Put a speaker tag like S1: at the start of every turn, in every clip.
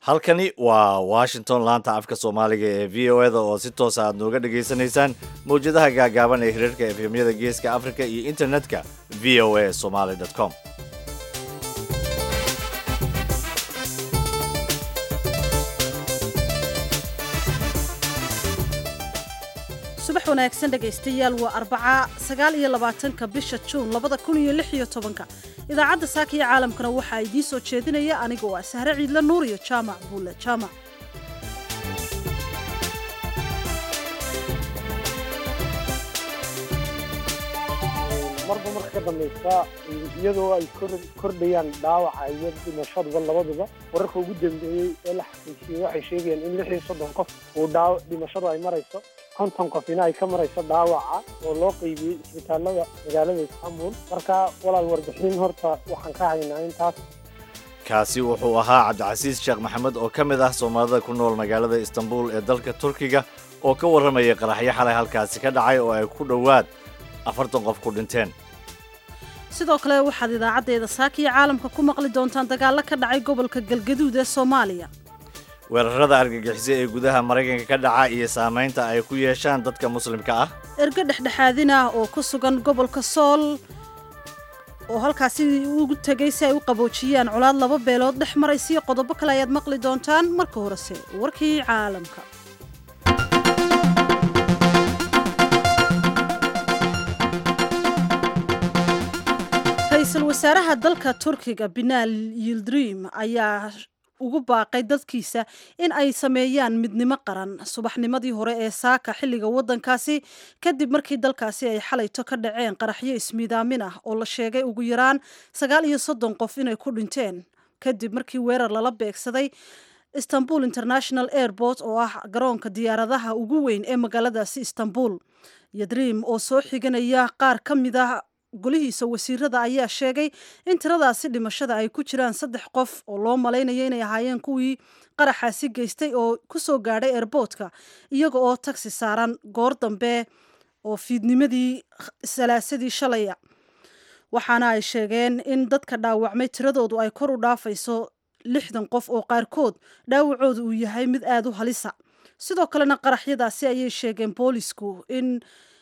S1: halkani waa washington laanta afka soomaaliga ee v o eda oo si toosa aad nooga dhagaysanaysaan mawjadaha gaagaaban ee hirarka efemyada geeska africa iyo internetka v o a somaly com
S2: subax wanaagsan dhegaystayaal waa arbaca sagaal iyo labaatanka bisha juun labada kun iyo lix iyo tobanka idaacadda saaka iyo caalamkana waxaa idiin soo jeedinaya aniga waa sahre ciidle nuur iyo jaamac buule jaamac
S3: marba marka ka dambaysa iyadoo ay kordhayaan dhaawaca iyo dhimashaduba labaduba wararka ugu dambeeyey ee la xaqiijiyey waxay sheegayaan in lix iyo soddon qof uu dhaaw dhimashadu ay marayso konton qofina ay ka marayso dhaawaca oo loo qeybiyey isbitaalada magaalada istanbul marka walaal warbixin horta waxaan ka haynaa intaas
S1: kaasi wuxuu ahaa cabdicasiis sheekh maxamed oo ka mid ah soomaalida ku nool magaalada istanbul ee dalka turkiga oo ka warramayay qaraxyo xalay halkaasi ka dhacay oo ay ku dhowaad afartan qof ku dhinteen
S2: sidoo kale waxaad idaacaddeeda saaka iyo caalamka ku maqli doontaan dagaallo ka dhacay gobolka galgaduud ee soomaaliya
S1: weerarada argagixisa ee gudaha maraykanka ka dhaca iyo saamaynta ay ku yeeshaan dadka muslimka ah
S2: ergo dhexdhexaadin ah oo ku sugan gobolka sool oo halkaasi ugu tegay si ay u qaboojiyaan colaad laba beelood dhex maraysiyo qodobo kale ayaad maqli doontaan marka horese warkii caalamka ra-iisul wasaaraha dalka turkiga binaal yildrim ayaa ugu baaqay dadkiisa in ay sameeyaan midnimo qaran subaxnimadii hore ee saaka xilliga waddankaasi kadib markii dalkaasi ay xalayto ka dhaceen qaraxyo ismiidaamin ah oo la sheegay ugu yaraan sagaal iyo soddon qof inay ku dhinteen kadib markii weerar lala beegsaday istanbul international airport oo ah garoonka diyaaradaha ugu weyn ee magaaladaasi istanbul yadriim oo soo xiganaya qaar ka mid ah golihiisa wasiirada ayaa sheegay in tiradaasi dhimashada ay ku jiraan saddex qof oo loo malaynayo inay ahaayeen kuwii qaraxaasi geystay oo ku soo gaadhay airboortka iyaga oo tagsi saaran goor dambe oo fiidnimadii salaasadii shalaya waxaana ay sheegeen in dadka dhaawacmay tiradoodu ay kor u dhaafayso lixdan qof oo qaarkood dhaawacoodu uu yahay mid aada u halisa sidoo kalena qaraxyadaasi ayay sheegeen boolisku in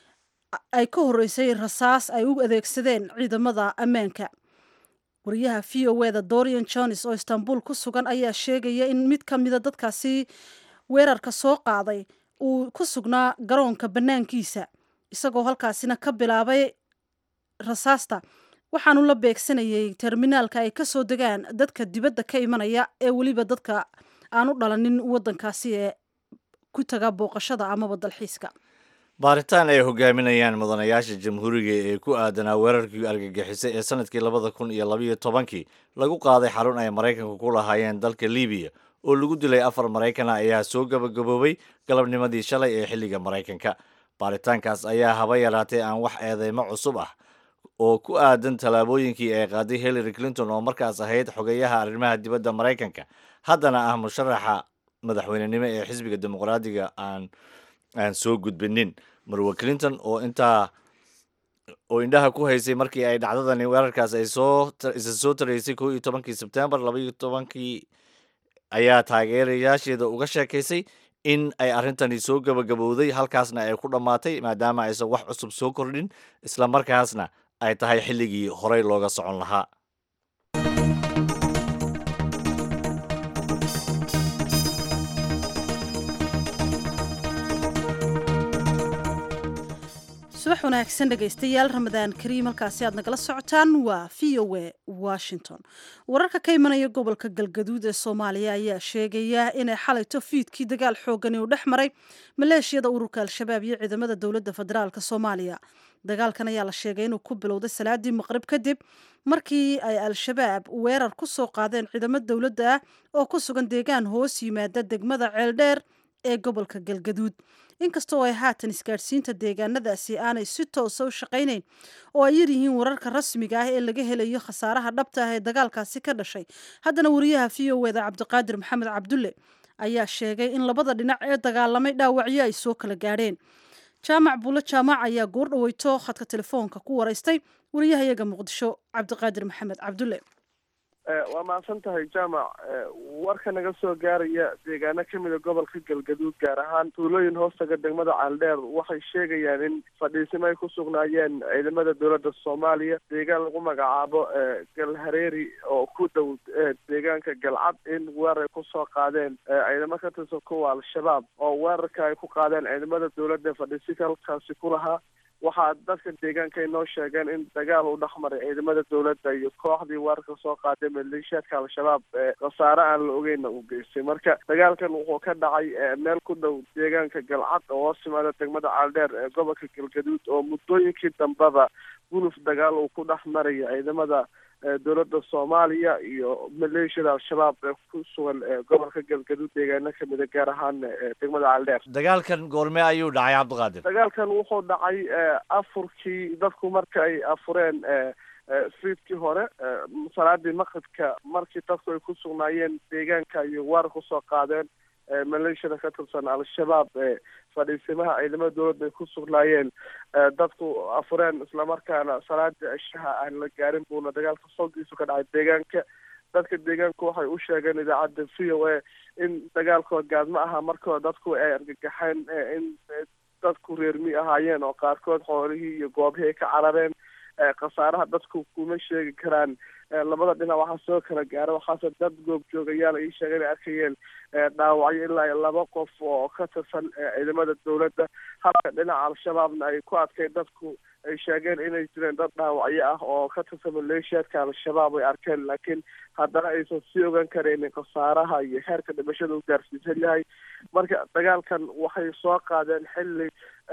S2: ay ka horreysay rasaas ay u adeegsadeen ciidamada ammaanka wariyaha v o eda dorian jones oo istanbul ku sugan ayaa sheegaya in mid ka mida dadkaasi weerarka soo qaaday uu ku sugnaa garoonka bannaankiisa isagoo halkaasina ka bilaabay rasaasta waxaanu la beegsanayay terminaalka ay ka soo degaan dadka dibadda ka imanaya ee weliba dadka aan u dhalanin waddankaasi ee ku taga booqashada amaba dalxiiska
S1: baaritaan ay hogaaminayaan mudanayaasha jamhuuriga ee ku aadanaa weerarkii argagixisay ee sanadkii labada kun iyo labayo tobankii lagu qaaday xarun ay maraykanka ku lahaayeen dalka libiya oo lagu dilay afar maraykana ayaa soo gabagaboobay galabnimadii shalay ee xilliga maraykanka baaritaankaas ayaa haba yaraatee aan wax eedeymo cusub ah oo ku aadan tallaabooyinkii ay qaaday hillary clinton oo markaas ahayd xogeyaha arrimaha dibadda maraykanka haddana ah musharaxa madaxweynenimo ee xisbiga dimuqraadiga aan aan soo gudbinin marwe clinton oo intaa oo indhaha ku haysay markii ay dhacdadani weerarkaas ay soo isa soo taraysay kow iyo tobankii sebtembar labaiyo tobankii ayaa taageerayaasheeda uga sheekaysay in ay arrintani soo gabagabowday halkaasna ay ku dhammaatay maadaama aysan wax cusub soo kordhin isla markaasna ay tahay xilligii horey looga socon lahaa
S2: subax wanaagsan dhegaystayaal ramadaan kariim halkaasi aad nagala socotaan waa v o a washington wararka ka imanaya gobolka galgaduud ee soomaaliya ayaa sheegaya inay xalayto fiidkii dagaal xoogani uu dhex maray maleeshiyada ururka al-shabaab iyo ciidamada dowladda federaalk soomaaliya dagaalkan ayaa la sheegay inuu ku bilowday salaadii maqrib kadib markii ay al-shabaab weerar ku soo qaadeen ciidamo dowladda ah oo ku sugan deegaan hoos yimaada degmada ceeldheer ee gobolka galgaduud inkastoo ay haatan isgaadhsiinta deegaanadaasi aanay si toosa u shaqaynayn oo ay yaryihiin wararka rasmiga ah ee laga helayo khasaaraha dhabta ah ee dagaalkaasi ka dhashay haddana wariyaha v o eda cabdiqaadir maxamed cabdulle ayaa sheegay in labada dhinac ee dagaalamay dhaawacyo ay soo kala gaadheen jaamac buulo jaamac ayaa goor dhaweyto khadka telefoonka ku waraystay wariyahayaga muqdisho cabdiqaadir maxamed cabdulle
S4: waa mahadsan tahay jaamac warka naga soo gaaraya deegaano kamida gobolka galgaduud gaar ahaan tuulooyin hoostaga degmada caaldheer waxay sheegayaan in fadhiisimo ay ku sugnaayeen ciidamada dowladda soomaaliya deegaan lagu magacaabo galhareeri oo ku dhow deegaanka galcad in weerar ay kusoo qaadeen ciidamo ka tirsan kuwa al-shabaab oo weerarka ay ku qaadeen ciidamada dowladda fadhiisika halkaasi ku lahaa waxaa dadka deegaanka ay noo sheegeen in dagaal uu dhexmaray ciidamada dowladda iyo kooxdii weerarka soo qaaday maleeshiyaadka al-shabaab ee khasaare aan la ogeyna uu geystay marka dagaalkan wuxuu ka dhacay meel ku dhow deegaanka galcad oo hoos yimaada degmada caaldheer ee gobolka galgaduud oo muddooyinkii dambeba guluf dagaal uu ku dhex maraya ciidamada dowladda soomaaliya iyo maleeshiyada al-shabaab ee ku sugan gobolka galgaduud deegaano kamida gaar ahaan degmada caaldheer
S1: dagaalkan goorme ayuu dhacay cabdiqaadir
S4: dagaalkan wuxuu dhacay afurkii dadku marka ay afureen fiidkii hore salaadii maqribka markii dadku ay ku sugnaayeen deegaanka iyo waar kusoo qaadeen maleeshiyada ka tirsan al-shabaab ee fadhiisimaha ciidamada dowladda ay ku sugnaayeen dadku afureen islamarkaana salaada cishaha aan la gaarin buuna dagaalka soldiisu ka dhacay deegaanka dadka deegaanku waxay u sheegeen idaacadda v o a in dagaalkoo gaadma aha markoo dadku ay argagaxeen in dadku reermi ahaayeen oo qaarkood xoolihii iyo goobihii ay ka carareen khasaaraha dadku kuma sheegi karaan labada dhinac waxaa soo kala gaara waxaase dad goobjoogayaal ay sheegeen ay arkayeen dhaawacyo ilaa laba qof oo ka tirsan ciidamada dowladda halka dhinaca al-shabaabna ay ku adkay dadku ay sheegeen inay jireen dad dhaawacyo ah oo ka tirsan maleeshiyaadka al-shabaab ay arkeen laakiin haddana aysan sii ogaan karaynin khasaaraha iyo heerka dhimashada u gaarsiisan yahay marka dagaalkan waxay soo qaadeen xilli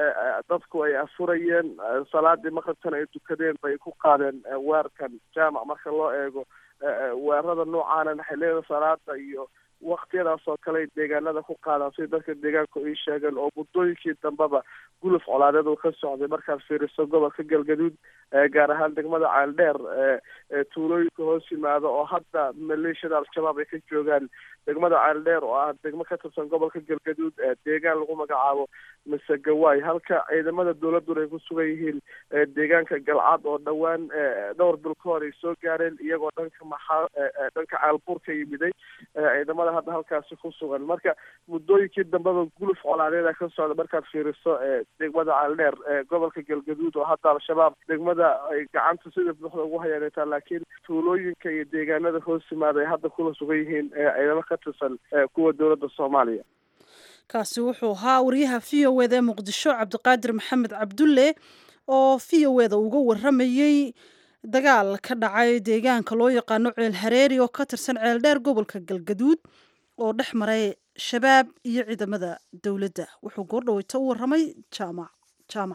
S4: dadku ay afurayeen salaadii maqribkana ay dukadeen bay ku qaadeen weerarkan jaamac marka loo eego weerarada noocaana xilliyada salaada iyo waktiyadaas oo kale ay deegaanada ku qaadaan sida dadka deegaanku ay sheegeen oo muddooyinkii dambeba guluf colaadeed uu ka socday markaad fiiriso gobolka galgaduud gaar ahaan degmada caaldheer tuulooyinka hoos yimaada oo hadda maleeshiyada al-shabaab ay ka joogaan degmada caaldheer oo ah degmo ka tirsan gobolka galgaduud deegaan lagu magacaabo masegawaay halka ciidamada dowladuna ay ku sugan yihiin deegaanka galcad oo dhowaan dhowr bil ka hor ay soo gaareen iyagoo dhanka maxaa dhanka caalbuur ka yimiday ciidamada hadda halkaasi ku sugan marka muddooyinkii dambeba guluf colaadeeda ka socda markaad fiiriso degmada caaldheer gobolka galgaduud oo hadda al-shabaab degmada ay gacanta sida buuxda ugu hayaaneetaa laakiin tuulooyinka iyo deegaanada hoos yimaada ay hadda kula sugan yihiin ciidamo ka tirsan kuwa dowladda soomaaliya
S2: kaasi wuxuu ahaa wariyaha v o eda ee muqdisho cabdiqaadir maxamed cabdulle oo v o eda uga waramayey dagaal ka dhacay deegaanka loo yaqaano ceel hareeri oo ka tirsan ceeldheer gobolka galgaduud oo dhex maray shabaab iyo ciidamada dowladda wuxuu goordhaweyta u waramay jaamac jaamac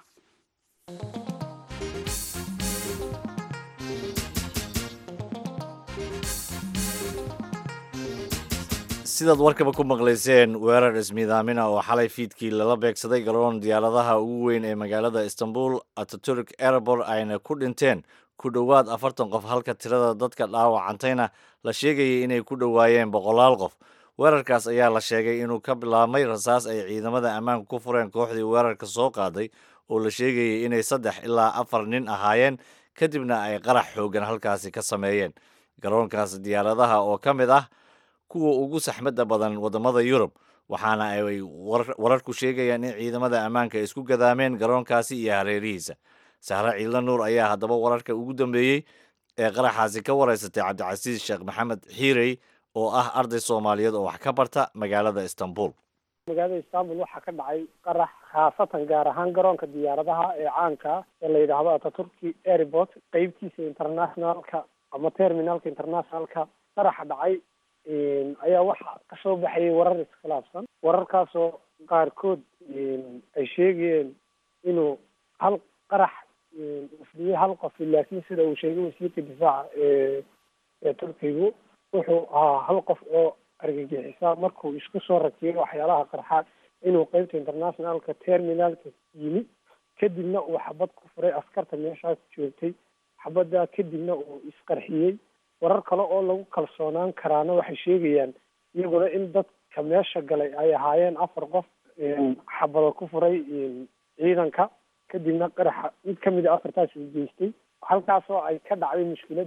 S1: sidaad warkaba ku maqlayseen weerar ismiidaamina oo xalay fiidkii lala beegsaday garoon diyaaradaha ugu weyn ee magaalada istanbul ataturk airport ayna ku dhinteen ku dhowaad afartan qof halka tirada dadka dhaawacantayna la sheegayay inay ku dhowaayeen boqolaal qof weerarkaas ayaa la sheegay inuu ka bilaabmay rasaas ay ciidamada ammaanka ku fureen kooxdii weerarka soo qaaday oo la sheegayay inay saddex ilaa afar nin ahaayeen kadibna ay qarax xoogan halkaasi ka sameeyeen garoonkaas diyaaradaha oo ka mid ah kuwa ugu saxmadda badan waddamada yurub waxaana ay wararku sheegayaan in ciidamada ammaanka isku gadaameen garoonkaasi iyo hareerihiisa sahre ciidla nuur ayaa haddaba wararka ugu dambeeyey ee qaraxaasi ka wareysatay cabdicasiis sheekh maxamed xiirey oo ah arday soomaaliyeed oo wax ka barta magaalada istanbul
S3: magaalada istanbul waxaa ka dhacay qarax khaasatan gaar ahaan garoonka diyaaradaha ee caanka ee la yidhaahdo ataturki airport qeybtiisa internationalka ama terminalka internationalka qaraxa dhacay ayaa waxaa kasoo baxayay warar iskhilaafsan wararkaasoo qaarkood ay sheegayeen inuu hal qarax ufdiyey hal qof laakiin sida uu sheegay wasiirka difaaca ee ee turkigu wuxuu ahaa hal qof oo argagixisa markuu isku soo rakiyay waxyaalaha qarxaad inuu qeybta internationalka terminalka yimi kadibna uu xabad ku furay askarta meeshaas joogtay xabaddaa kadibna uu isqarxiyey warar kale oo lagu kalsoonaan karaana waxay sheegayaan iyaguna in dadka meesha galay ay ahaayeen afar qof xabado ku furay ciidanka kadibna qaraxa mid kamid a afartaas uu geystay halkaasoo ay ka dhacday mushkiladdu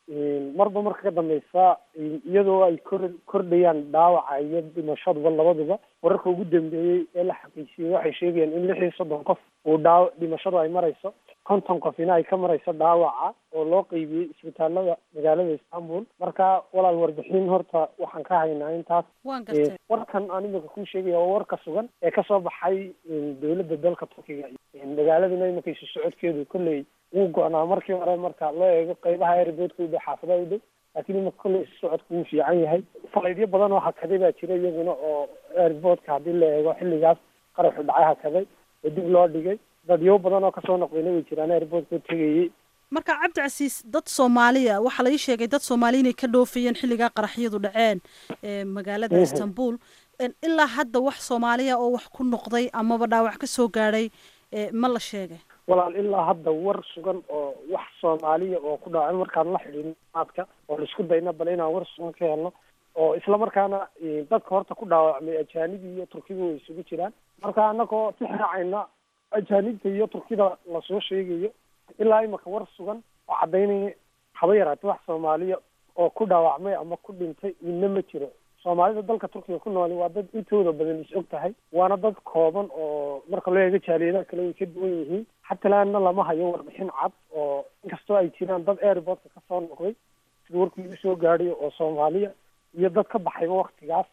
S3: marba marka ka dambeysa iyadoo ay kor kordhayaan dhaawaca iyo dhimashaduba labaduba wararka ugu dambeeyey ee la xaqiijiyey waxay sheegayaan in lix iyo soddon qof uu dhaaw dhimashadu ay marayso konton qofina ay ka marayso dhaawaca oo loo qeybiyey isbitaalada magaalada istanbul marka walaal warbixin horta waxaan ka haynaa intaas
S2: waan gartay
S3: warkan aan imika kuu sheegaya waa warka sugan ee kasoo baxay dowladda dalka turkiga magaaladuna imika isu socodkeedu kolley wuu go-naa markii hore marka loo eego qeybaha airboodka u dhow xaafadaha u dhow laakiin imika kolley isu socodku wuu fiican yahay falaydyo badan oo hakaday baa jira iyaguna oo airboodka haddii la eego xilligaas qaraxu dhacay hakaday oo dib loo dhigay dadyo badan oo kasoo noqdayna way jiraan airboodka tegayey
S2: marka cabdicasiis dad soomaaliya waxaa la ii sheegay dad soomaaliya inay ka dhoofayeen xilligaa qaraxyadu dhaceen magaalada istanbul ilaa hadda wax soomaaliya oo wax ku noqday amaba dhaawac ka soo gaadhay ma la sheegay
S3: walaal ilaa hadda war sugan oo wax soomaaliya oo ku dhaawacay markaan la xidhiin maadka oo laisku dayna bal inaan war sugan ka helno oo isla markaana dadka horta ku dhaawacmay ajaanibi iyo turkiga way isugu jiraan marka anagoo tixraacayna ajaanibta iyo turkida lasoo sheegayo ilaa imaka war sugan oo caddaynaya haba yaraatee wax soomaaliya oo ku dhaawacmay ama ku dhintay midna ma jiro soomaalida dalka turkiga ku nooli waa dad intooda badan is og tahay waana dad kooban oo marka loo eego jaaliyadaha kale way ka duwan yihiin xatalaana lama hayo warbixin cad oo inkastoo ay jiraan dad airportka kasoo noqday sida warkii igu soo gaadhay oo soomaaliya iyo dad ka baxayba waktigaas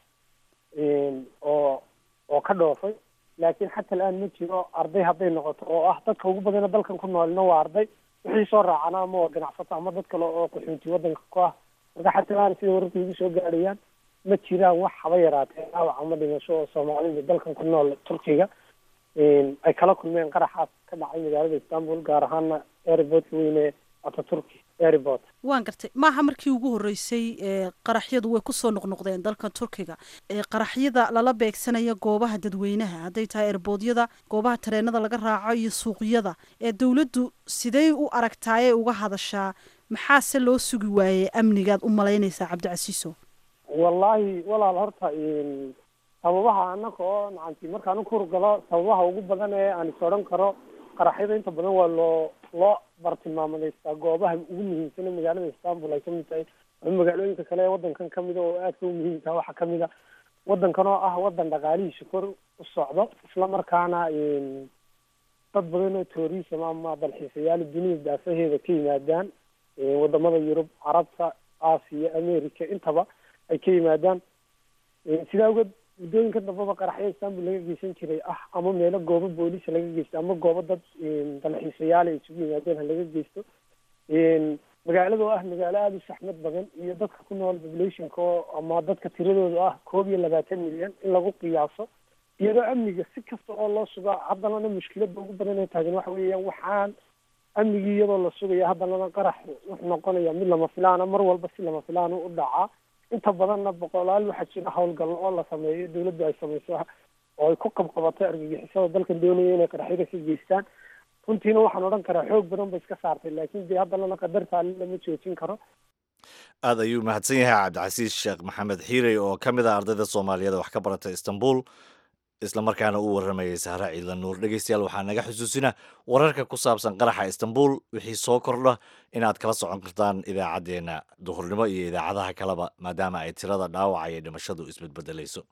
S3: oo oo ka dhoofay laakiin xata la-aan ma jiro arday hadday noqoto oo ah dadka ugu badana dalkan ku noolina waa arday wixii soo raacana ama waa ganacsato ama dad kale oo qaxoonti wadanka ku ah marka xata la-aan sida wararka igu soo gaadhayaan ma jiraan wax haba yaraatee dhaawac ama dhimasho oo soomaalida dalkan ku nool turkiga ay kala kulmeen qaraxaas ka dhacay magaalada istanbul gaar ahaana airportka weyne ataturki airport
S2: waan gartay maaha markii ugu horreysay qaraxyadu way kusoo noqnoqdeen dalka turkiga qaraxyada lala beegsanaya goobaha dadweynaha hadday tahay erboodyada goobaha tareenada laga raaco iyo suuqyada ee dowladdu sidey u aragtaayee uga hadashaa maxaase loo sugi waayey amnigaad u malaynaysaa cabdicasiiso
S3: wallahi walaal horta sababaha anaka oo nacanti markaan u kurgalo sababaha ugu badan ee aan is odhan karo qaraxyada inta badan waa loo loo bartilmaamadeystaa goobaha ugu muhiimsan ee magaalada istanbul ay kamid tahay ama magaalooyinka kale ee wadankan kamida oo aadka u muhiimka waxaa kamid a wadankan oo ah wadan dhaqaalihiisa kor u socdo isla markaana dad badan oo tourism ama dalxiisayaal dunida daafaheeda ka yimaadaan wadamada yurub carabta aasiya america intaba ay ka yimaadaan sidaa awgeed muddooyinka dambaba qaraxyo istanbul laga geysan jiray ah ama meelo goobo boolisa laga geysto ama goobo dad dalxiisayaal ay isugu yimaadeen ha laga geysto magaalada oo ah magaalo aada u saxmad badan iyo dadka ku nool populationka oo ama dadka tiradooda ah koob iyo labaatan milyan in lagu qiyaaso iyadoo amniga si kasta oo loo sugaa haddanana mushkilada ugu badan ee taagan waxa weeyaan waxaan amnigii iyadoo la sugaya haddanana qarax wuxuu noqonaya mid lama filaana mar walba si lama filaan u dhacaa inta badanna boqolaal waxaa jira howlgallo oo la sameeyo dawladdu ay sameyso oo ay ku qabqabatay argagixisada dalkan doonaya inay qaraxyada ka geystaan runtiina waxaan odhan karaa xoog badan ba iska saartay laakiin dee haddanana qadarta alle lama joojin karo
S1: aada ayuu mahadsan yahay cabdicasiis sheekh maxamed xiirey oo ka mid ah ardayda soomaaliyeed wax ka barata istanbul islamarkaana uu waramayay sahra ciidla nuur dhegeystayaal waxaa naga xusuusina wararka ku saabsan qaraxa istanbul wixii soo kordha inaad kala socon kartaan idaacaddeenna duhurnimo iyo idaacadaha kaleba maadaama ay tirada dhaawaca iyo dhimashadu isbedbedelayso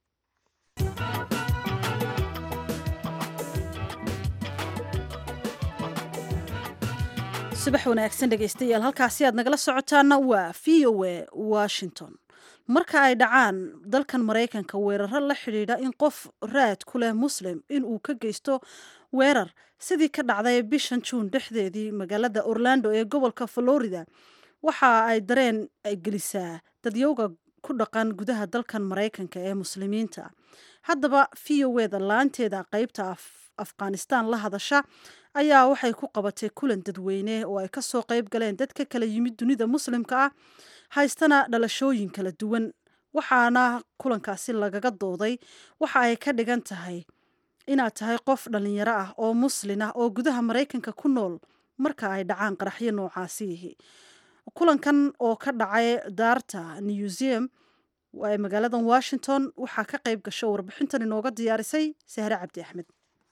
S2: subax wanaagsan dhegaystayaal halkaasi aad nagala socotaana waa v o a washington marka ay dhacaan dalkan maraykanka weeraro la xidhiidha in qof raad ku leh muslim in uu ka geysto weerar sidii ka dhacday bishan juun dhexdeedii magaalada orlando ee gobolka florida waxa ay dareen ay gelisaa dadyowga ku dhaqan gudaha dalkan maraykanka ee muslimiinta haddaba v o eda laanteeda qeybta afghanistan la hadasha ayaa waxay ku qabatay kulan dadweyne oo ay kasoo qeyb galeen dad ka kala yimid dunida muslimka ah haystana dhalashooyin kala duwan waxaana kulankaasi lagaga dooday waxa ay ka dhigan tahay inaad tahay qof dhalinyaro ah oo muslin ah oo gudaha maraykanka ku nool marka ay dhacaan qaraxyo noocaasiihi kulankan oo ka dhacay daarta newseum ee magaalada washington waxaa ka qayb gasho warbixintan inooga diyaarisay sahre cabdi axmed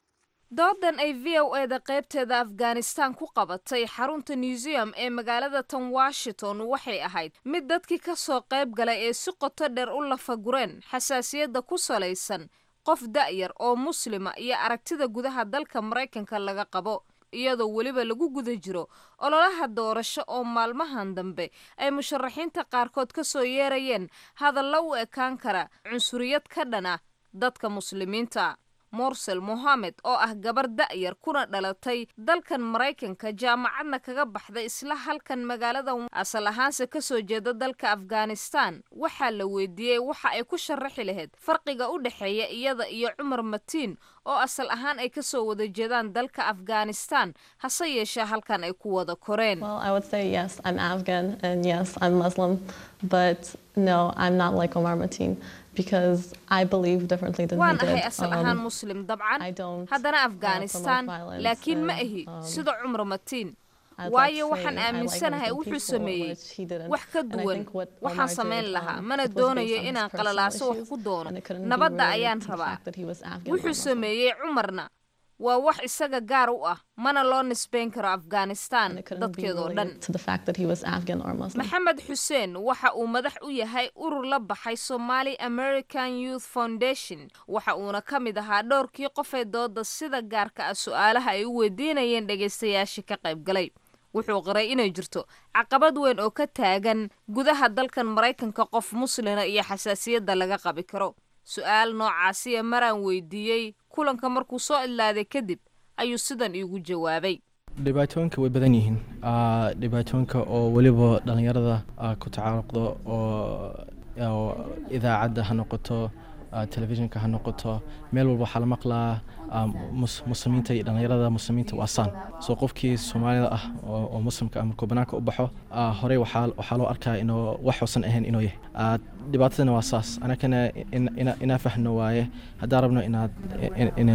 S5: doodan ay v o e da qaybteeda afghanistan ku qabatay xarunta museum ee magaalada tan washington waxay ahayd mid dadkii ka soo qayb galay ee si qoto dheer u lafagureen xasaasiyadda ku salaysan qof da'yar oo muslima iyo aragtida gudaha dalka maraykanka laga qabo iyadoo weliba lagu guda jiro ololaha doorasho oo maalmahan dambe ay musharaxiinta qaarkood ka soo yeerayeen hadalla u ekaan kara cunsuriyad ka dhan ah dadka muslimiinta morsel mohamed oo ah gabar da'yar kuna dhalatay dalkan maraykanka jaamacadna kaga baxday isla halkan magaalada asal ahaanse kasoo jeeda dalka afghanistan waxaa la weydiiyey waxa ay ku sharaxi lahayd farqiga u dhexeeya iyada iyo cumar matiin oo asal ahaan ay kasoo wada jeedaan dalka afghanistan hase yeeshee halkan ay ku wada koreen
S6: Well, I would say yes, I'm Afghan and yes, I'm Muslim, but no, I'm not like Omar Mateen because I believe differently than
S5: waan
S6: he
S5: ahay
S6: did.
S5: asal ahaan muslim dabcan
S6: I don't
S5: haddana
S6: uh,
S5: afghanistan
S6: promote violence
S5: laakiin ma
S6: and,
S5: ahi
S6: um,
S5: sida cumar matiin
S6: I'd like
S5: waayo
S6: to
S5: waxaan
S6: say I like
S5: aaminsanahay
S6: everything
S5: wuxuu
S6: peaceful,
S5: sameeyey
S6: which he didn't.
S5: wax ka
S6: And I
S5: duwan
S6: think what
S5: waxaan
S6: Omar
S5: samayn
S6: did,
S5: lahaa
S6: um,
S5: mana
S6: it was
S5: doonayo
S6: based on his
S5: inaan
S6: personal
S5: qalalaaso wax
S6: issues,
S5: ku doono
S6: and it couldn't be
S5: nabadda
S6: related
S5: ayaan
S6: to the
S5: rabaa
S6: fact that he was Afghan or
S5: wuxuu
S6: Muslim.
S5: sameeyey cumarna waa wax isaga gaar u ah mana loo nisbayn karo afghanistan
S6: And it couldn't be
S5: dadkeedoo dhan
S6: related to the fact that he was Afghan or Muslim.
S5: maxamed xuseen waxa uu madax u yahay urur la baxay somali american youth foundation waxa uuna ka mid ahaa dhowrkii qofee dooda sida gaarka ah su-aalaha ay u weydiinayeen dhegaystayaashii ka qayb galay wuxuu qiray inay jirto caqabad weyn oo ka taagan gudaha dalkan maraykanka qof muslina iyo xasaasiyadda laga qabi karo su-aal noocaasiya maraan weydiiyey kulanka markuu soo idlaaday kadib ayuu sidan iigu jawaabay
S7: dhibaatooyinka way badan yihiin Ah, dhibaatooyinka oo weliba dhallinyarada ah, ku tacaaruqdo oo oo idaacadda ha noqoto ah, telefishinka ha noqoto meel walba waxaa la maqlaa ah, mus- muslimiinta iyo dhallinyarada muslimiinta waa saan soo qofkii soomaalida ah oo oo muslimka ah markuu banaanka u baxo ah, horey waxaa waxaa loo arkaa inuu wax uusan ahayn inuu yahay Ah, dhibaatadana waa saas anakana in- ina- inaa fahno waaye haddaan rabno inaad in- in-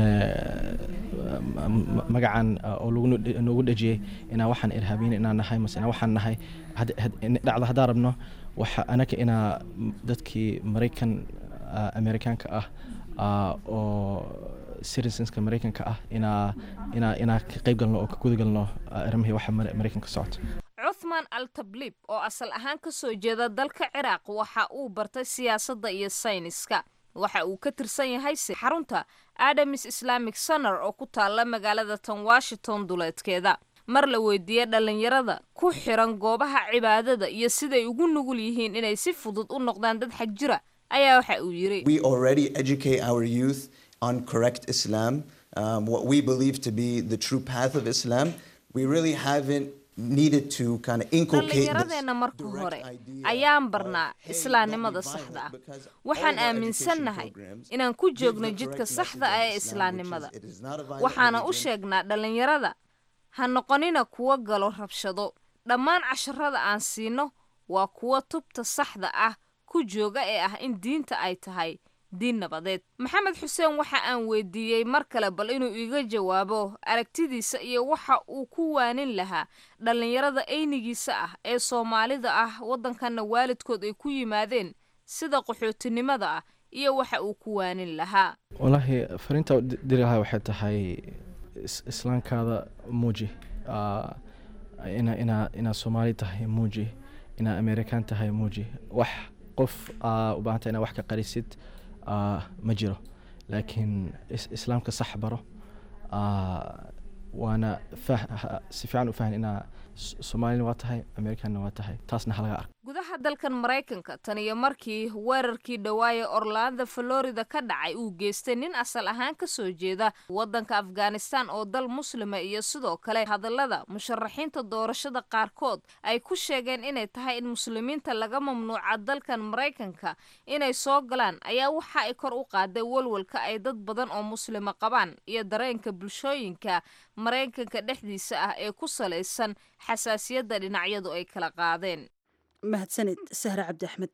S7: ma- ma- magacan ah, oo lagu nu- noogu dhejiyey inaa waxaan irhaabiyin inaan nahay mase inaa waxaan nahay had- had- in- dhacda haddaan rabno waxa anaka inaa dadkii maraykan ah, amerikaanka ah ah, oo citizenska maraykanka ah inaa inaa inaa ka qayb galno oo ka guda galno ah, arrimihii waxa Mar- maraykanka socota
S5: cuthman al tabliib oo asal ahaan ka soo jeeda dalka ciraaq waxa uu bartay siyaasadda iyo sayniska waxa uu ka tirsan yahay si xarunta adamis islamic center oo ku taalla magaalada tan washington duleedkeeda mar la weydiiyey dhallinyarada ku xiran goobaha cibaadada iyo siday ugu nugul yihiin inay si fudud u noqdaan dad xag jira ayaa waxa uu yidhi
S8: We already educate our youth on correct Islam, um, what we believe to be the true path of Islam. We really haven't needed to kind of inculcate this
S5: dhallinyaradeenna marka
S8: direct
S5: hore
S8: idea
S5: ayaan
S8: of,
S5: barnaa
S8: hey,
S5: islaamnimada
S8: don't be
S5: saxda ah
S8: violent, because
S5: waxaan
S8: all of our
S5: aaminsannahay
S8: education programs
S5: inaan ku
S8: give
S5: joogno
S8: the
S5: jidka
S8: correct
S5: saxda
S8: message
S5: ah
S8: of
S5: ee
S8: Islam, which is
S5: islaamnimada
S8: it is not a violent
S5: waxaana u
S8: religion.
S5: sheegnaa dhallinyarada ha noqonina kuwa galo rabshado dhammaan casharada aan siino waa kuwa tubta saxda ah ku jooga ee ah in diinta ay tahay diin nabadeed maxamed xuseen waxa aan weydiiyey mar kale bal inuu iga jawaabo aragtidiisa iyo waxa uu ku waanin lahaa dhallinyarada aynigiisa ah ee soomaalida ah waddankanna waalidkood ay ku yimaadeen sida qaxootinimada ah iyo waxa uu ku waanin lahaa
S7: wallaahi fariinta u di- diri lahaa waxay tahay is- islaamkaada muuji Ah, ina ina inaa soomaali tahay muuji inaa amerikaan tahay muuji wax qof aa u baahanta inaa wax ka qarisid ah, ma jiro laakiin is- islaamka sax baro Ah, waana fah- ha- si fiican u fahan inaa S- soomaalina waa tahay amerikaanna waa tahay taasna halaga arko
S5: gudaha dalkan maraykanka tan iyo markii weerarkii dhawaaye orlando florida ka dhacay uu geystay nin asal ahaan ka soo jeeda waddanka afghanistan oo dal muslima iyo sidoo kale hadallada musharaxiinta doorashada qaarkood ay ku sheegeen inay tahay in muslimiinta laga mamnuuca dalkan maraykanka inay soo galaan ayaa waxa ay kor u qaaday walwalka ay dad badan oo muslima qabaan iyo dareenka bulshooyinka maraykanka dhexdiisa ah ee ku salaysan xasaasiyadda dhinacyadu ay kala qaadeen
S2: mahadsanid sahre cabdi axmed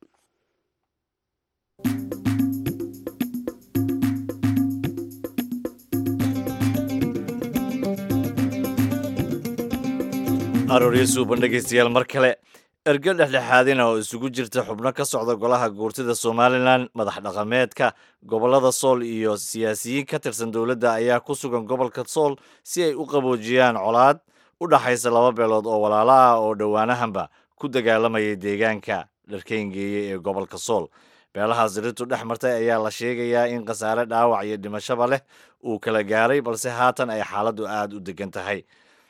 S1: arooryo suuban dhegaystayaal mar kale erge dhexdhexaadina oo isugu jirta xubno ka socda golaha guurtida somalilan madax dhaqameedka gobollada sool iyo siyaasiyiin ka tirsan dowladda ayaa ku sugan gobolka sool si ay u qaboojiyaan colaad u dhaxaysa laba beelood oo walaalo ah oo dhowaanahanba ku dagaalamayay deegaanka dharkeyngeeye ee gobolka sool beelahaas dirirtu dhex martay ayaa la sheegayaa in khasaare dhaawac iyo dhimashaba leh uu kala gaaray balse haatan ay xaaladdu aada u degan tahay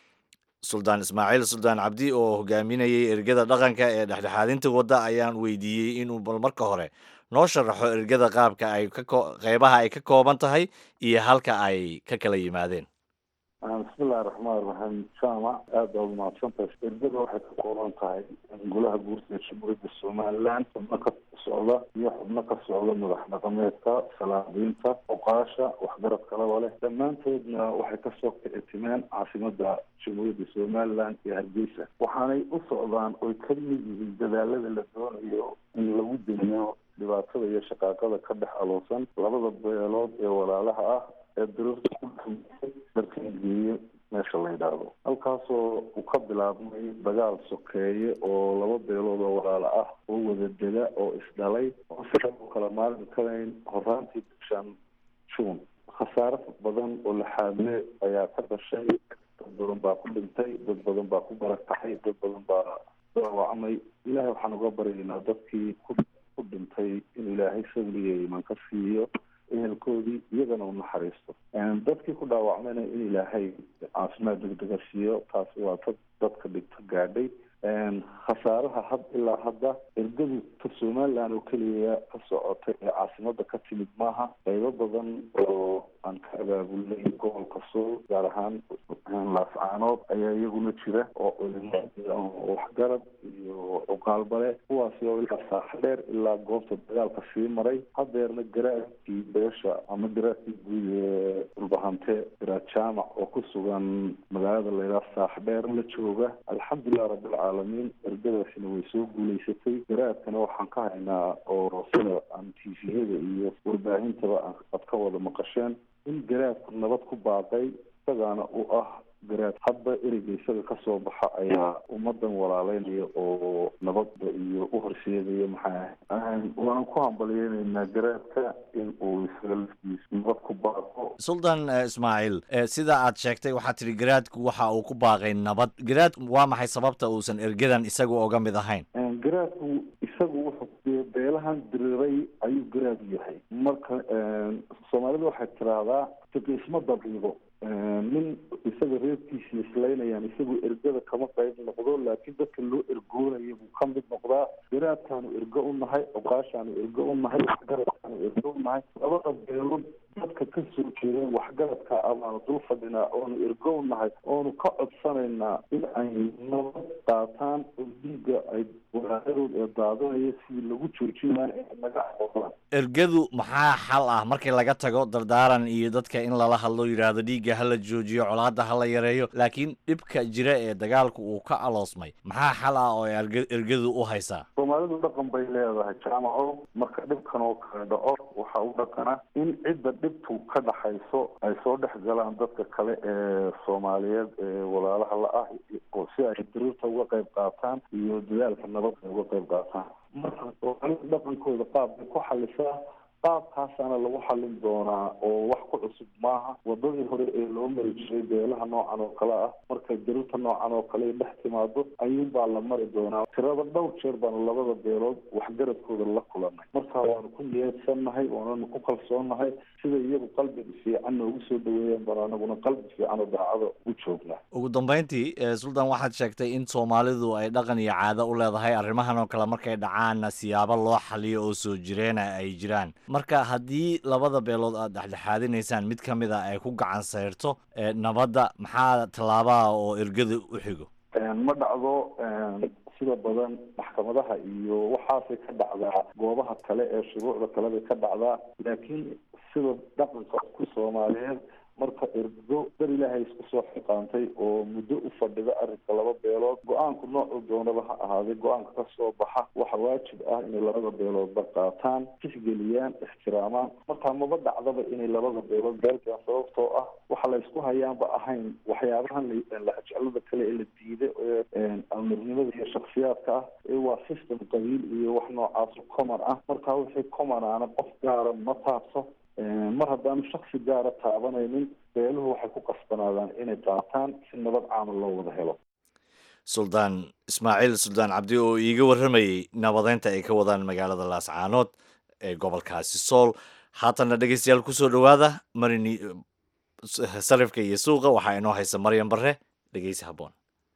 S1: suldaan ismaaciil suldaan cabdi oo hogaaminayay ergada dhaqanka ee dhexdhexaadinta wadda ayaan weydiiyey inuu bal marka hore noo sharaxo ergada qaabka ay qeybaha ay ka kooban tahay iyo halka ay ka kala yimaadeen
S9: bismillahi raxmaan raxiim jaamac aada baad umahadsantahay ergada waxay ka kooban tahay golaha guurtida jamhuuriyadda somalilan xubno ka socda iyo xubno ka socda madax dhaqameedka salaadiinta oqaasha waxgarad kalaba leh dhammaantoodna waxay kasoo kicitimeen caasimada jamhuuriyadda somalilan iyo hargeysa waxaanay u socdaan oy ka mid yihiin dadaalada la doonayo in lagu demiyo dhibaatada iyo shaqaaqada ka dhex aloosan labada beelood ee walaalaha ah ee daruurta ku dhamaysay darkangeeye meesha la yidhaahdo halkaasoo uu ka bilaabmay dagaal sokeeye oo laba beelood oo walaalo ah oo wada dega oo isdhalay oo si u kala maalmi karayn horaantii bishan juun khasaare badan oo laxaadle ayaa ka dhashay dad badan baa ku dhintay dad badan baa ku barakacay dad badan baa dhaawacmay ilaahay waxaan uga baryaynaa dadkii ku ku dhintay in ilaahay sabriya iman ka siiyo ehelkoodii iyagana u naxariisto dadkii ku dhaawacmayna in ilaahay caafimaad degdega siiyo taasi waa dad dadka dhigto gaadhay khasaaraha had ilaa hadda ergadu ta somalilan oo keliya ka socotay ee caasimada ka timid maaha qaybo badan oo aan ka abaabulnay gobolka sool gaar ahaan laascaanood ayaa iyaguna jira oo culimo oo waxgarad iyo cuqaalbale kuwaasi oo ilaa saaxa dheer ilaa goobta dagaalka sii maray hadeerna garaadkii beesha ama garaadkii guud ee dhulbahante garaad jaamac oo ku sugan magaalada laydhaha saaxa dheer la jooga alxamdulilah rabbilcaalamiin ergadaasina way soo guulaysatay garaadkana waxaan ka haynaa oo sida aan tviyada iyo warbaahintaba aad ka wada maqasheen in garaadku nabad ku baaqay isagaana u ah garaad hadba ereyga isaga kasoo baxa ayaa ummadan walaaleynaya oo nabadda iyo u horseedaya maxaa waana ku hambalyeynaynaa garaadka in uu isaga laftiisa nabad ku baaqo
S1: suldan ismaaciil sida aad sheegtay waxaad tidhi garaadku waxa uu ku baaqay nabad garaad waa maxay sababta uusan ergadan isagu oga mid ahayn
S9: garaadku isagu wuxuu beelahan diriray ayuu garaad yahay marka soomaalida waxay tiraahdaa fiqiisma dabiibo nin isaga reerkiisa islaynayaan isagu ergada kama qayb noqdo laakiin dadka loo ergoonaya buu ka mid noqdaa garaadkaanu ergo u nahay oqaashaanu ergo u nahay waxgaradkaanu ergo u nahay labada beelood dadka ka soo jeedeen waxgaradka amaanu dul fadhinaa oonu ergo u nahay oonu ka codsanaynaa in ay nabad qaataan oo dhiigga ay walaayadood ee daadanaya sidii lagu joojin lahaa ee naga aqoonaan
S1: ergadu maxaa xal ah markii laga tago dardaaran iyo dadka in lala hadlo yidhaahdo dhiigga hala joojiyo colaadda hala yareeyo laakiin dhibka jira ee dagaalku uu ka aloosmay maxaa xal ah oo ay ergadu u haysaa
S9: soomaalidu dhaqan bay leedahay jaamaco marka dhibkan oo kale dhaco waxaa u dhaqana in cidda dhibtu ka dhaxayso ay soo dhex galaan dadka kale ee soomaaliyeed ee walaalaha la ah oo si ay diriirta uga qayb qaataan iyo dadaalka nabadda uga qayb qaataan marka soomaalida dhaqankooda qaab bay ku xalisaa qaabkaasaana lagu xalin doonaa oo wax ku cusub maaha wadadii hore ee loo mari jiray beelaha noocan oo kale ah markay diriirta noocan oo kale dhex timaado ayuunbaa la mari doonaa tirada dhowr jeer baanu labada beelood waxgaradkooda la kulanay marka waanu ku niyadsannahay waananu ku kalsoonnahay sida iyagu qalbi fiican noogu soo dhaweeyaan baan anaguna qalbi fiican oo daacada u joognaa
S1: ugu dambeyntii suldan waxaad sheegtay in soomaalidu ay dhaqan iyo caado u leedahay arrimahan oo kale markay dhacaanna siyaabo loo xaliyo oo soo jireena ay jiraan marka haddii labada beelood aad dhexdhexaadinaysaan mid ka mid a ay ku gacan sayrto nabadda maxaa tallaabaha oo ergada u xigo
S9: ma dhacdo sida badan maxkamadaha iyo waxaasay ka dhacdaa goobaha kale ee shuruucda kale bay ka dhacdaa laakiin sida dhaqanka ku soomaaliyeed marka ergo dar ilaahay isku soo xiqaantay oo muddo u fadhida arrinka laba beelood go-aanku noocuu doonaba ha ahaaday go-aanka ka soo baxa waxa waajib ah inay labada beeloodba qaataan tixgeliyaan ixtiraamaan markaa maba dhacdaba inay labada beelood beelkaan sababtoo ah waxa la isku hayaanba ahayn waxyaabahan lahajeclada kale ee la diiday ee amirnimada iyo shaksiyaadka ah ee waa system qabiil iyo wax noocaas common ah markaa wixii common aana qof gaara ma taabso mar haddaanu shaksi gaara taabanaynin beeluhu waxay ku qasbanaadaan inay qaataan si nabad caama loo wada helo
S1: suldaan ismaaciil suldaan cabdi oo iiga warramayey nabadeynta ay ka wadaan magaalada laascaanood ee gobolkaasi sool haatanna dhegeystayaal kusoo dhowaada marini sarifka iyo suuqa waxaa inoo haysa maryan barre dhegeysi habboon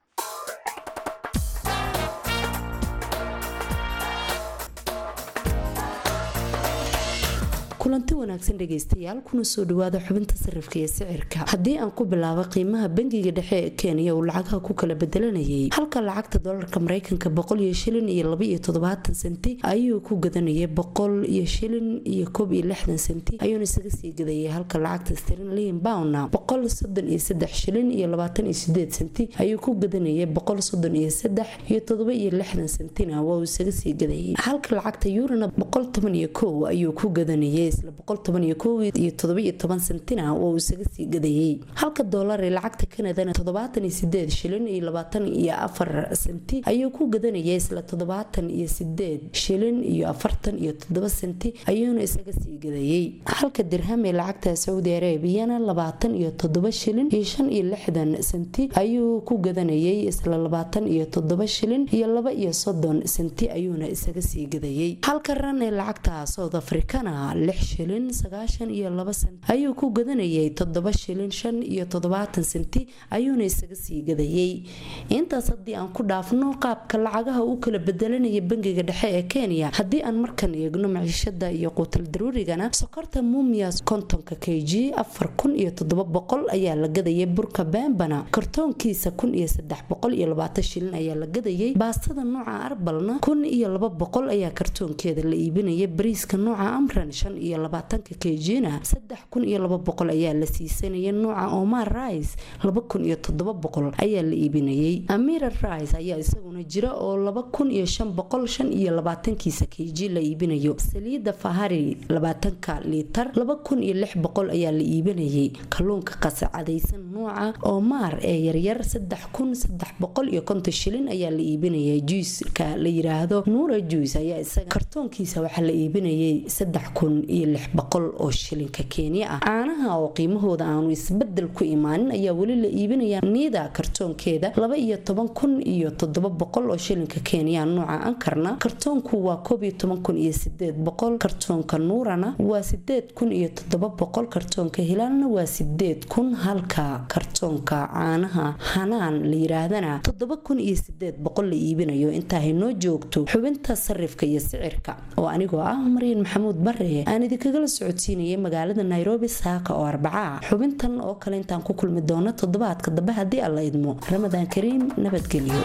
S10: kulanti wanaagsan dhegaystayaal kuna soo dhawaada xubinta sarifka iyo sicirka haddii aan ku bilaabo qiimaha bangiga dhexe ee kenya uu lacagaha ku kala bedelanayay halka lacagta dolarka mareykanka boqol iyo shilin iyo laba iyo toddobaatan senti ayuu ku gadanayay boqol iyo shilin iyo koob iyo lixdan senti ayuuna isaga sii gadayay halka lacagta sterlin poundna boqol soddon iyo saddex shilin iyo labaatan iyo sideed senti ayuu ku gadanayay boqol soddon iyo saddex iyo toddoba iyo lixdan sentina waa uu isaga sii gadayay halka lacagta yurana boqol toban iyo kow ayuu ku gadanayay isla boqol toban iyo kow iyo toddoba iyo toban sentina waa uu isaga sii gadayay halka doolar ee lacagta kanadana toddobaatan iyo sideed shilin iyo labaatan iyo afar senti ayuu ku gadanayay isla toddobaatan iyo sideed shilin iyo afartan iyo toddoba senti ayuuna isaga sii gadayay halka dirham ee lacagta saudi arabiyana labaatan iyo toddoba shilin iyo shan iyo lixdan senti ayuu ku gadanayay isla labaatan iyo toddoba shilin iyo laba iyo soddon senti ayuuna isaga sii gadayay halka ran ee lacagta south africana lix shilin sagaashan iyo laba senti ayuu ku gadanayay toddoba shilin shan iyo toddobaatan senti ayuuna isaga sii gadayay intaas haddii aan ku dhaafno qaabka lacagaha u kala bedelanaya bangiga dhexe ee kenya haddii aan markan eegno maciishada iyo quutal daruurigana sokorta mumias kontonka k g afar kun iyo toddoba boqol ayaa la gadayay burka bembana kartoonkiisa kun iyo saddex boqol iyo labaatan shilin ayaa la gadayay baastada nooca arbalna kun iyo laba boqol ayaa kartoonkeeda la iibinaya bariiska nooca amran shan iyo labaatanka k g-na saddex kun iyo laba boqol ayaa la siisanaya nooca omar rice laba kun iyo toddoba boqol ayaa la iibinayay amira rice ayaa isaguna jira oo laba kun iyo shan boqol shan iyo labaatankiisa k g la iibinayo saliida fahari labaatanka liitar laba kun iyo lix boqol ayaa la iibinayay kalluunka qasacadaysan nooca omar ee yaryar saddex kun saddex boqol iyo konton shilin ayaa la iibinayay juiska la yiraahdo nuura juice ayaa isaga kartoonkiisa waxaa la iibinayay saddex kun iyo lix boqol oo shilinka kenya ah caanaha oo qiimahooda aanu isbedel ku imaanin ayaa weli la iibinaya niida kartoonkeeda laba iyo toban kun iyo toddoba boqol oo shilinka kenya nooca ankarna kartoonku waa koob iyo toban kun iyo sideed boqol kartoonka nuurana waa sideed kun iyo toddoba boqol kartoonka hilaalna waa sideed kun halka kartoonka caanaha hanaan la yiraahdana toddoba kun iyo sideed boqol la iibinayo intaa haynoo joogto xubinta sarifka iyo sicirka oo anigoo ah maryan maxamuud bare aan idinkagala socodsiinayay magaalada nairobi saaka oo arbaca xubintan oo kale intaan ku kulmi doono toddobaadka dambe haddii alla idmo ramadaan kariim nabadgelyo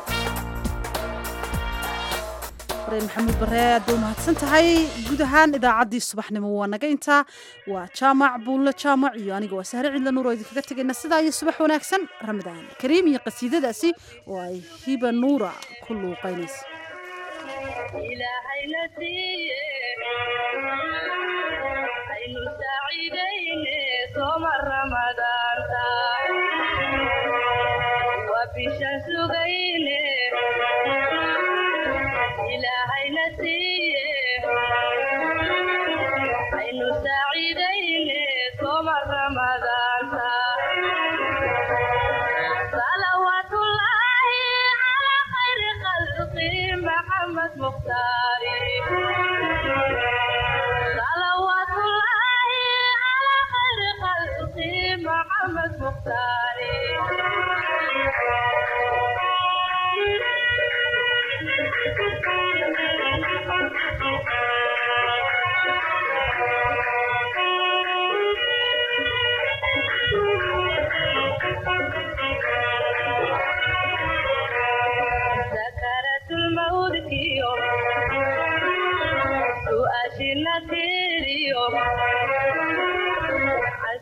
S2: maxamuud bare aad bay umahadsan tahay guud ahaan idaacaddii subaxnimo waa naga intaa waa jaamac buulle jaamac iyo aniga waa sahre cidla nuur oo idinkaga tegayna sidaa iyo subax wanaagsan ramadaan kariim iyo qasiidadaasi oo ay hiba nuura ku luuqaynaysa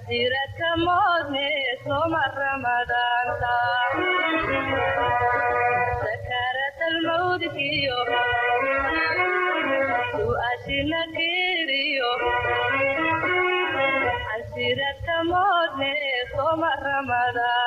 S11: xasiradka moodne soma ramadaanka sakarat almawdkiyo su'aashina kiriyo xasiradka moodne soma ramadaan